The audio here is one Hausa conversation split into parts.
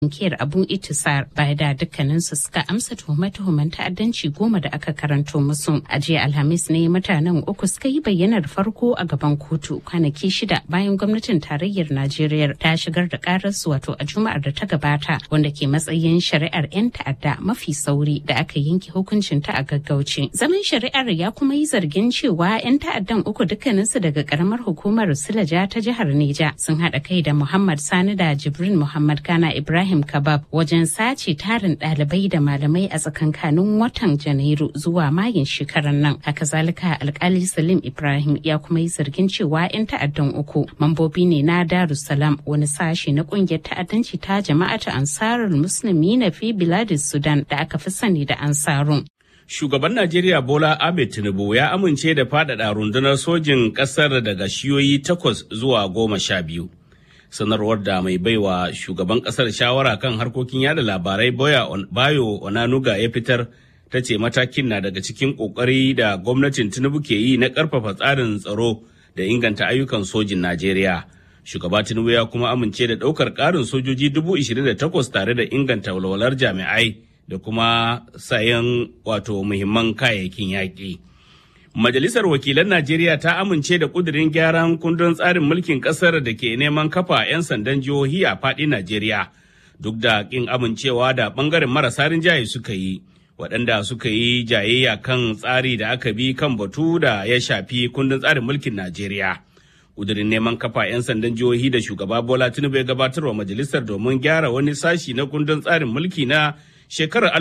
Inkiyar Abu Itisar baya da dukkaninsu suka amsa tuhume-tuhumen ta'addanci goma da aka karanto musu. A jiya Alhamis ne mutanen uku suka yi bayyanar farko a gaban kotu kwanaki shida bayan gwamnatin tarayyar Najeriya ta shigar da kararsu wato a Juma'ar da ta gabata wanda ke matsayin shari'ar 'yan ta'adda mafi sauri da aka yanke hukuncin ta a gaggauce. Zaman shari'ar ya kuma yi zargin cewa 'yan ta'addan uku dukkaninsu daga karamar hukumar Silaja ta jihar Neja sun haɗa kai da Muhammad Sani da Jibrin Muhammad Kana Ibrahim Ibrahim Kabab wajen sace tarin ɗalibai da malamai a tsakankanin watan Janairu zuwa Mayun shekarar nan. Haka zalika alkali Salim Ibrahim ya kuma yi zargin cewa 'yan ta'addan uku mambobi ne na Darussalam wani sashe na kungiyar ta'addanci ta jama'ata Ansarul Musulmi na fi Biladis Sudan da aka fi sani da Ansarun. Shugaban Najeriya Bola Ahmed Tinubu ya amince da faɗaɗa rundunar sojin ƙasar daga shiyoyi takwas zuwa goma sha biyu. sanarwar da mai baiwa shugaban kasar shawara kan harkokin yada labarai bayo onanuga ya fitar ta ce matakin na daga cikin kokari da gwamnatin tinubu ke yi na karfafa tsarin tsaro da inganta ayyukan sojin najeriya shugaba tinubu ya kuma amince da daukar karin sojoji dubu da takwas tare da inganta walwalar jami'ai da kuma sayan wato muhimman kayayyakin yaƙi. Majalisar Wakilan Najeriya ta amince da kudirin gyaran kundin tsarin mulkin kasar da ke neman kafa 'yan sandan jihohi a faɗin Najeriya duk da ƙin amincewa da ɓangaren marasa rinjaye suka yi waɗanda suka yi jayayya kan tsari da aka bi kan batu da ya shafi kundin tsarin mulkin Najeriya. Kudirin neman kafa 'yan sandan jihohi da shugaba Bola Tinubu ya gabatarwa majalisar domin gyara wani sashi na kundin tsarin mulki na shekarar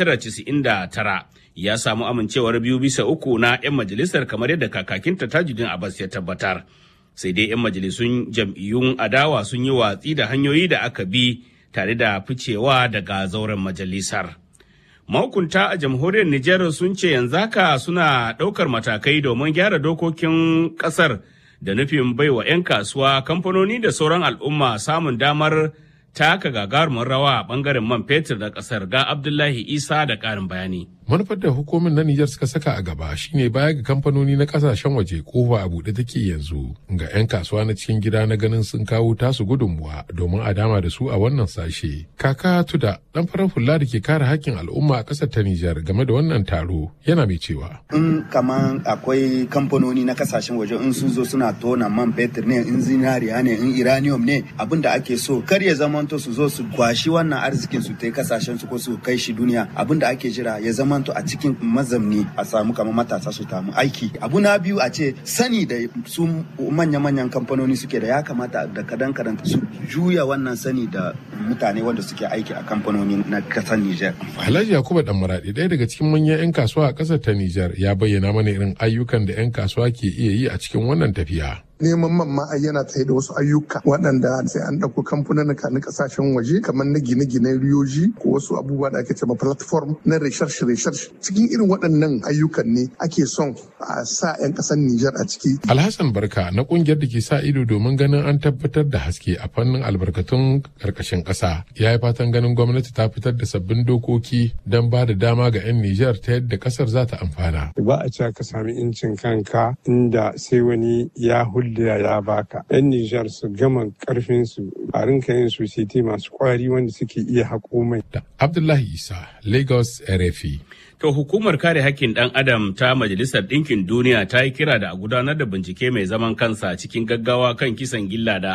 1999 ya samu amincewar biyu bisa uku na 'yan majalisar kamar yadda kakakinta tajudin abbas ya tabbatar sai dai 'yan majalisun jam'iyyun adawa sun yi watsi da hanyoyi da aka bi tare da ficewa daga zauren majalisar mahukunta a jamhuriyar nijar sun ce yanzu haka suna ɗaukar matakai domin gyara dokokin ƙasar da nufin baiwa 'yan kasuwa kamfanoni da sauran al'umma samun damar taka gagarumin rawa a bangaren man fetur da kasar ga Abdullahi Isa da ƙarin bayani. manufar da hukumin na Nijar suka saka a gaba shine baya ga kamfanoni na kasashen waje kofa a buɗe take yanzu ga 'yan kasuwa na cikin gida na ganin sun kawo tasu gudunmuwa domin a dama da su a wannan sashe. Kaka Tuda dan farar hula da ke kare hakkin al'umma a ƙasar ta Nijar game da wannan taro yana mai cewa. In kaman akwai kamfanoni na kasashen waje in sun zo suna tona man fetur ne in zinariya ne in iranium ne abin da ake so kar ya zamanto su zo su kwashi wannan arzikin su ta kasashen su ko su kai shi duniya abin da ake jira ya zama zamanto a cikin mazamni a samu kamar matasa su tamu aiki abu na biyu a ce sani da su manya-manyan kamfanoni suke da ya kamata da kadan kadan su juya wannan sani da mutane wanda suke aiki a kamfanoni na kasar Nijar. Alhaji Yakubu Dan Maradi ɗaya daga cikin manyan 'yan kasuwa a ƙasar ta Nijar ya bayyana mana irin ayyukan da 'yan kasuwa ke iya yi a cikin wannan tafiya. neman man ma yana tsaye da wasu ayyuka waɗanda sai an ɗauko kamfanin na kasashen waje kamar na gine-ginen riyoji ko wasu abubuwa da ake cewa platform na research research cikin irin waɗannan ayyukan ne ake son a sa 'yan ƙasar Nijar a ciki. Alhassan Barka na ƙungiyar da ke sa ido domin ganin an tabbatar da haske a fannin albarkatun ƙarƙashin ƙasa ya yi fatan ganin gwamnati ta fitar da sabbin dokoki don ba da dama ga 'yan Nijar ta yadda ƙasar za ta amfana. Ba a cewa ka sami incin kanka inda sai wani ya hulɗa da ya baka. 'Yan Nijar su gama karfin su a rinka yin society masu kwari wanda suke iya haƙo mai. Da Abdullahi Isa, Lagos RFI. To hukumar kare hakkin ɗan adam ta Majalisar Ɗinkin Duniya ta yi kira da a gudanar da bincike mai zaman kansa cikin gaggawa kan kisan gilla da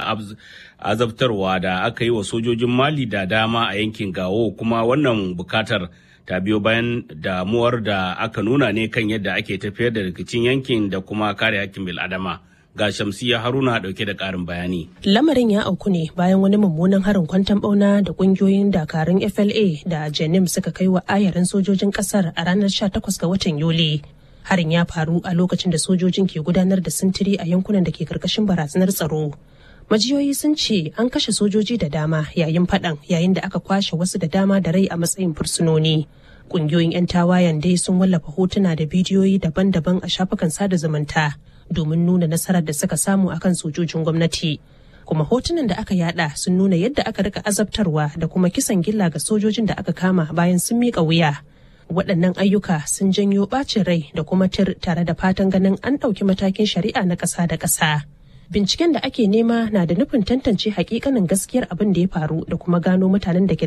azabtarwa da aka yi wa sojojin Mali da dama a yankin Gawo kuma wannan bukatar ta biyo bayan damuwar da aka nuna ne kan yadda ake tafiyar da rikicin yankin da kuma kare hakkin bil'adama. ga shamsiya haruna dauke da karin bayani lamarin ya auku ne bayan wani mummunan harin kwantan bauna da kungiyoyin dakarun fla da jenim suka kai wa ayarin sojojin kasar a ranar 18 ga watan yuli harin ya faru a lokacin da sojojin ke gudanar da sintiri a yankunan da ke karkashin barazanar tsaro majiyoyi sun ce an kashe sojoji da dama yayin faɗan yayin da aka kwashe wasu da dama da rai a matsayin fursunoni kungiyoyin 'yan tawayen dai sun wallafa hotuna da bidiyoyi daban-daban a shafukan sada zumunta domin nuna nasarar da suka samu akan sojojin gwamnati kuma hotunan da aka yada sun nuna yadda aka rika azabtarwa da kuma kisan gilla ga sojojin da aka kama bayan sun miƙa wuya waɗannan ayyuka sun janyo ɓacin rai da kuma tir tare da fatan ganin an ɗauki matakin shari'a na ƙasa da ƙasa binciken da ake nema na da nufin tantance hakikanin gaskiyar abin da ya faru da kuma gano mutanen da ke